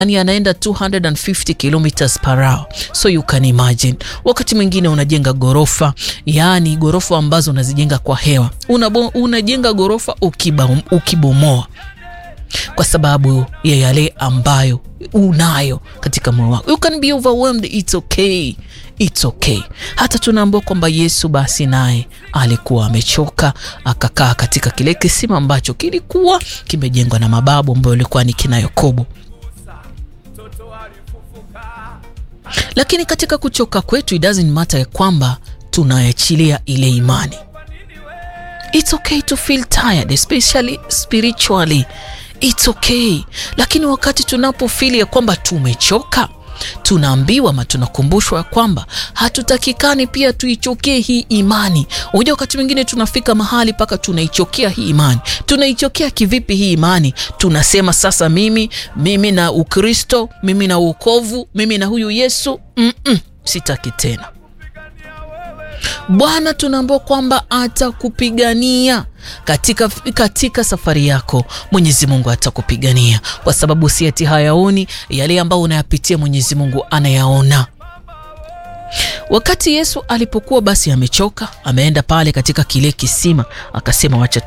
yani anaenda 250 kilometers per hour, so you can imagine. Wakati mwingine unajenga gorofa, yani gorofa ambazo unazijenga kwa hewa, Unabo, unajenga gorofa ukiba, ukibomoa kwa sababu ya yale ambayo unayo katika moyo wako. You can be overwhelmed, it's okay. It's okay. Hata tunaambiwa kwamba Yesu basi naye alikuwa amechoka akakaa katika kile kisima ambacho kilikuwa kimejengwa na mababu ambayo ilikuwa ni kina Yakobo. Lakini katika kuchoka kwetu, it doesn't matter ya kwamba tunaachilia ile imani. It's okay to feel tired, especially spiritually. It's okay. Lakini wakati tunapofili ya kwamba tumechoka tunaambiwa ama tunakumbushwa ya kwamba hatutakikani pia tuichokie hii imani. Unajua, wakati mwingine tunafika mahali mpaka tunaichokea hii imani. Tunaichokea kivipi hii imani? Tunasema sasa, mimi mimi na Ukristo, mimi na uokovu, mimi na huyu Yesu mm -mm, sitaki tena. Bwana tunaambiwa kwamba atakupigania katika, katika safari yako. Mwenyezi Mungu atakupigania kwa sababu si ati hayaoni yale ambayo unayapitia, Mwenyezi Mungu anayaona. Wakati Yesu alipokuwa basi amechoka, ameenda pale katika kile kisima, akasema wacha